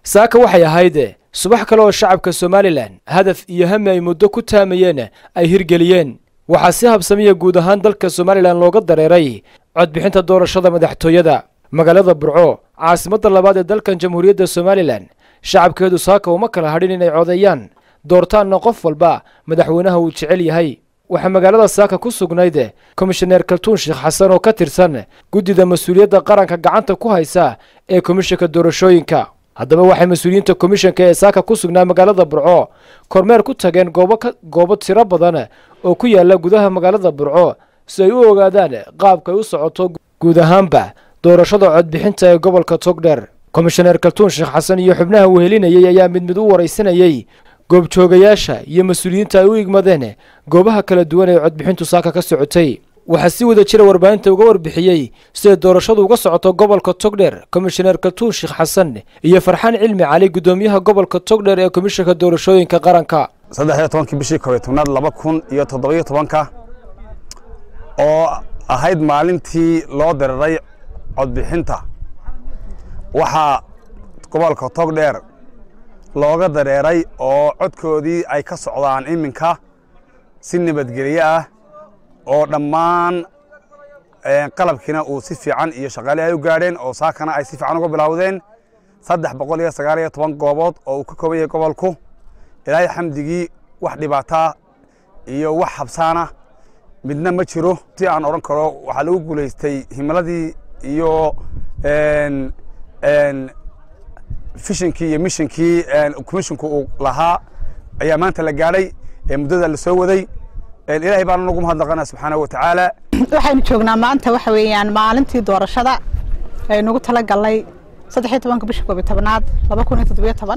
saaka waxay ahayd subax kale oo shacabka somalilan hadaf iyo hami ay muddo ku taamayeen ay hirgeliyeen waxaa si habsamiya guud ahaan dalka somalilan looga dareeray codbixinta doorashada madaxtooyada magaalada burco caasimadda labaad ee dalkan jamhuuriyadda somalilan shacabkeedu saaka uma kala hadhin inay codeeyaan doortaanna qof walba madaxweynaha uu jecel yahay waxaa magaalada saaka ku sugnayd komishaneer kaltuun sheekh xasan oo ka tirsan guddida mas-uuliyadda qaranka gacanta ku haysa ee komishanka doorashooyinka haddaba waxay mas-uuliyiinta komishanka ee saaka ku sugnaa magaalada burco kormeer ku tageen goobo goobo tiro badan oo ku yaala gudaha magaalada burco si ay u ogaadaan qaabka ay u socoto guud ahaanba doorashada codbixinta ee gobolka togdher komishaneer kaltuun sheekh xasan iyo xubnaha wehelinayay ayaa mid mid u waraysanayey goobjoogayaasha iyo mas-uuliyiinta ay u igmadeen goobaha kala duwan ee codbixintu saaka ka socotay waxaa si wada jira warbaahinta uga warbixiyey siday doorashadu uga socoto gobolka togdher komishaneer kaltuun sheekh xasan iyo farxaan cilmi cali guddoomiyaha gobolka togdher ee komishanka doorashooyinka qaranka saddex iyo tobankii bishii kob iyo tobnaad laba kun iyo toddobiyo tobanka oo ahayd maalintii loo diriray codbixinta waxaa gobolka togdheer looga dareeray oo codkoodii ay ka socdaan iminka si nabadgelyo ah oo dhammaan qalabkiina uu si fiican iyo shaqaale ay u gaadheen oo saakana ay si fiican uga bilowdeen saddex boqol iyo sagaal iyo toban goobood oo uu ka kooban yahay gobolku ilaahay xamdigii wax dhibaataa iyo wax habsaana midna ma jiro si aan odhan karo waxaa lagu guulaystay himiladii iyo fishinkii iyo mishinkii commisshinku uu lahaa ayaa maanta la gaadhay muddada la soo waday ilaahay baana nagu mahadnaqana subxaana wa tacaala waxaynu joognaa maanta waxa weeyaan maalintii doorashada aynugu tala galnay saddex iyo tobanka bisha koob iyo tobanaad laba kun iyo toddobiyo toban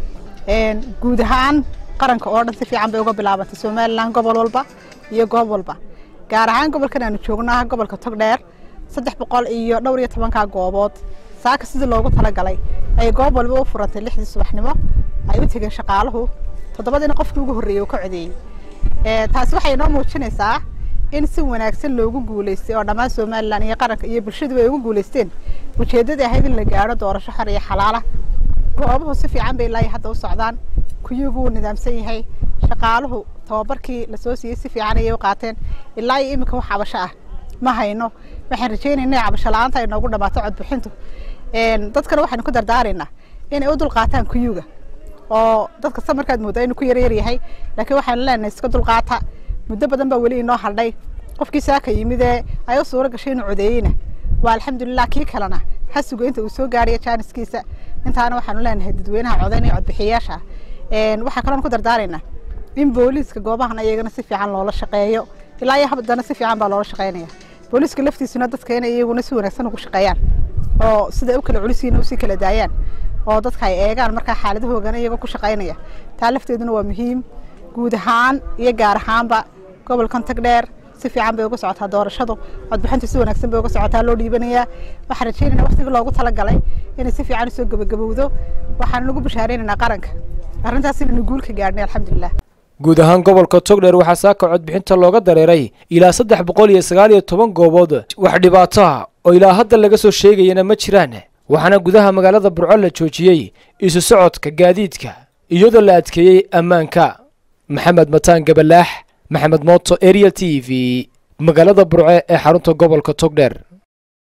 guud ahaan qaranka oo dhan si fiican bay uga bilaabatay somalilan gobol walba iyo goob walba gaar ahaan gobolkan aanu joogno ah gobolka togdheer saddex boqol iyo dhowr iyo tobankaa goobood saaka sidii loogu talagalay ay goob walba u furantay lixdii subaxnimo ay u tegeen shaqaaluhu toddobadiina qofkii ugu horreeyey uu ka codeeyey taasi waxay inoo muujinaysaa in si wanaagsan loogu guulaystay oo dhammaan somalilan iyo qaranka iyo bulshadu ay ugu guulaysteen ujeeddadii ahayd in la gaadho doorasho xor iyo xalaala goobuhu si fiican bay ilaa hadda u socdaan kuyugu wuu nidaamsan yahay shaqaaluhu tababarkii lasoo siiyey si fiican ayay u qaateen ilaa iyo iminka wax cabasho ah ma hayno waxaan rajeynayna inay cabasho la-aanta ay noogu dhammaato codbixintu dadkana waxaynu ku dardaaraynaa inay u dulqaataan kuyuga oo dadka samarkaad moodaa inuu ku yaryar yahay laakiin waxaanu leenahay iska dulqaata muddo badan baa weli inoo hadhay qofkii saaka yimidee ay u suuro gashay inuu codeeyeyna waa alxamdulilah kii kalena ha sugo inta uu soo gaaraya jaaniskiisa intaana waxaanu leenahay dadweynaha codeynaya codbixiyayaasha waxaa kaloon ku dardaaraynaa in booliiska goobahan ayagana si fiican loola shaqeeyo ilaa iyo haddana si fiican baa loola shaqeynaya booliiska laftiisuna dadka inay iyaguna si wanaagsan ugu shaqeeyaan oo siday u kala culisiina usii kala daayaan oo dadka ay eegaan markaa xaaladahoogana iyagoo ku shaqaynaya taa lafteeduna waa muhiim guud ahaan iyo gaar ahaanba gobolkan tagdheer si fiican bay uga socotaa doorashadu codbixintu si wanaagsan bay uga socotaa loo dhiibanayaa waxaan rajeynayna waqtigii loogu talagalay inay si fiican usoo gebagabowdo waxaan nagu bashaareynayna qaranka arrintaas inaynu guul ka gaadhnay alxamdulilah guud ahaan gobolka togdheer waxaa saaka codbixinta looga dareeray ilaa saddex boqol iyo sagaal iyo toban goobood wax dhibaato ah oo ilaa hadda laga soo sheegayana ma jiraan waxaana gudaha magaalada burco la joojiyey isu socodka gaadiidka iyadoo la adkeeyey ammaanka maxamed mataan gabalaax maxamed mooto ariel t v magaalada burco ee xarunta gobolka togdheer